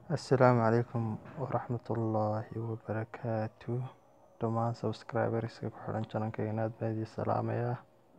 Assalaamu calaykum waraxmatullaahi wabarakaatu dhammaan subscriberska ku xiran channelkayga aad baan idin salaamayaa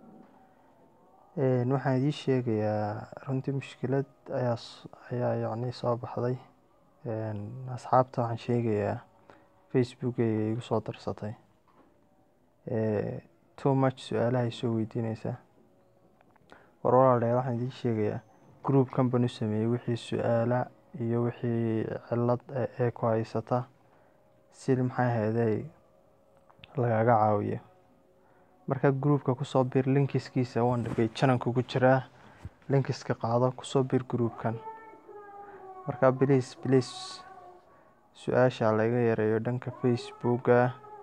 een waxaan idiin sheegayaa runtii mushkilad ayaa ayaa yacni soo baxday een asxaabta waxaan sheegayaa facebookgayga igu soo darsatay ee too much su-aalaha isoo weydiinaysa war walaalayaal waxaan idiin sheegayaa group kan baan u sameeyey wixii su-aala iyo wixii cillad ee ku haysata si maxay ahaydey lagaga caawiyo marka groupka kusoo bir linkiskiisa waan dhigay channelka ku jiraa linkiska qaado kusoo bir groupkan marka please please su-aasha laga yareeyo dhanka facebooka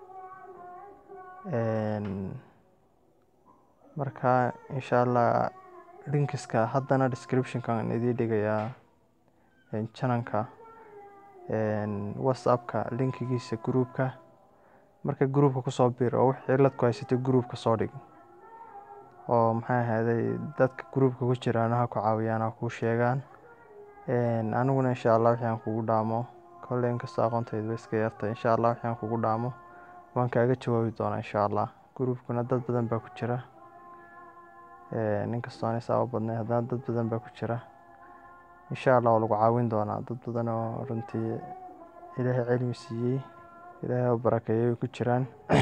een marka insha allah linkiska haddana descriptionkan idiin dhigayaa channelka een whatsappka linkigiisa groupka marka groupka kusoo bir oo wix cillad ku haysato groupka soo dhig oo maxay ahaydey dadka groupka ku jiraan ha ku caawiyaan ha kuu sheegaan een aniguna insha allah wixii aan kugu dhaamo kolley inkastoo aqoontaydu iska yartay insha allah wixii aan kugu dhaamo waan kaaga jawaabi doonaa insha allah groupkuna dad badan baa ku jira een inkastoo aan isaaba badnay haddana dad badan baa ku jira insha allah waa lagu caawin doonaa dad badan oo runtii ilaahay cilmi siiyey ilaahay oo barakeeyay ku jiraan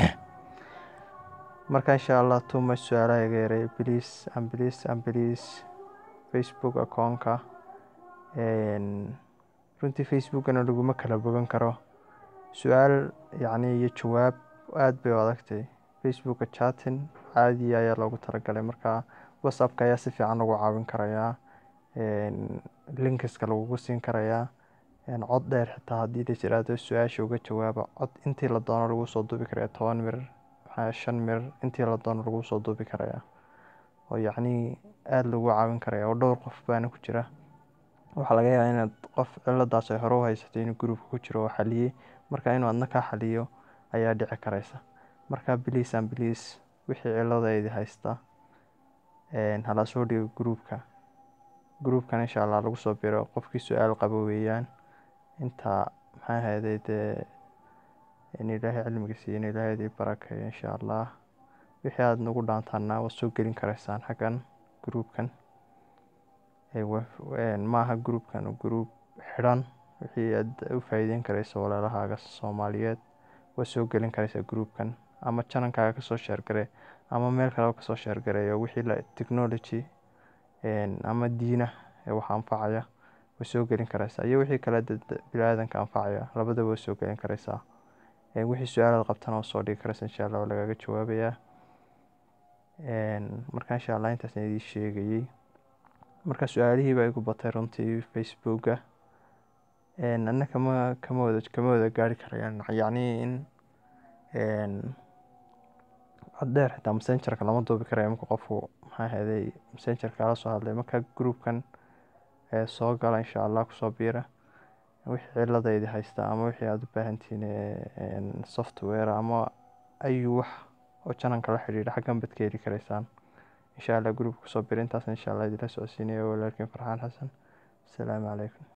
marka insha allah too much su-aalaha iga yareeya please and please and please facebook account-ka een runtii facebookana laguma kala bogan karo su-aal yacni iyo jawaab aad bay u adagtay facebooka chatting caadi ayaa loogu talagalay marka whatsappka ayaa si fiican lagu caawin karayaa een linkiska lagugu siin karayaa een cod dheer xitaa haddii la jiraado su-aasha uga jawaaba cod intii la doono lagu soo duubi karaya toban mir maxaa shan mir intii la doono lagu soo duubi karayaa oo yacni aada lagu caawin karaya oo dhowr qof baana ku jira waxaa laga yaabaa inaad qof cilladaas ay hore u haysatay inuu groupka ku jiro oo xaliyey marka inuu adna kaa xaliyo ayaa dhici karaysa marka please and please wixii cilladeydii haysta een hala soo dhigo groupka groupkan insha allah lagu soo biro qofkii su-aal qabo weeyaan inta maxay ahaydey dee in ilaahay cilmiga siiyo in ilaahay idii barakeeyo insha allah wixii aada nagu dhaantaana waad soo gelin karaysaan xaggan groupkan maaha groupkan group xidhan wixii aad u faa'iideyn karayso walaalahaaga soomaaliyeed waad soo gelin karaysaa groupkan ama channelkaaga kasoo sheergare ama meel kaleba kasoo sheergareeyo wixii la technology ama diina ee wax anfacaya way soo gelin karaysaa iyo wixii kale bini-aadanka anfacaya labadaba way soo gelin karaysaa wixii su-aalaad qabtana waa soo dhigi karaysa insha allah waa lagaaga jawaabayaa marka insha allah intaasna idiin sheegayey marka su-aalihii baa igu batay runtii facebooka anna kama kama wada kama wada gaari karayaan yacni in cod dheer xitaa messengerka lama duubi karayo marka qofku maxaa ahaydey messengerka kala soo hadlay marka groupkan ee soo gala insha allah kusoo biira wixii ciladaydi haysta ama wixii aada u baahantihiin software ama ayu wax oo channelka la xidhiidha xaggan baad ka heli karaysaan insha allah groupka kusoo biira intaasna insha allah idinla socodsiinaya walaalkiin farxaan xasan asalaamu calaykum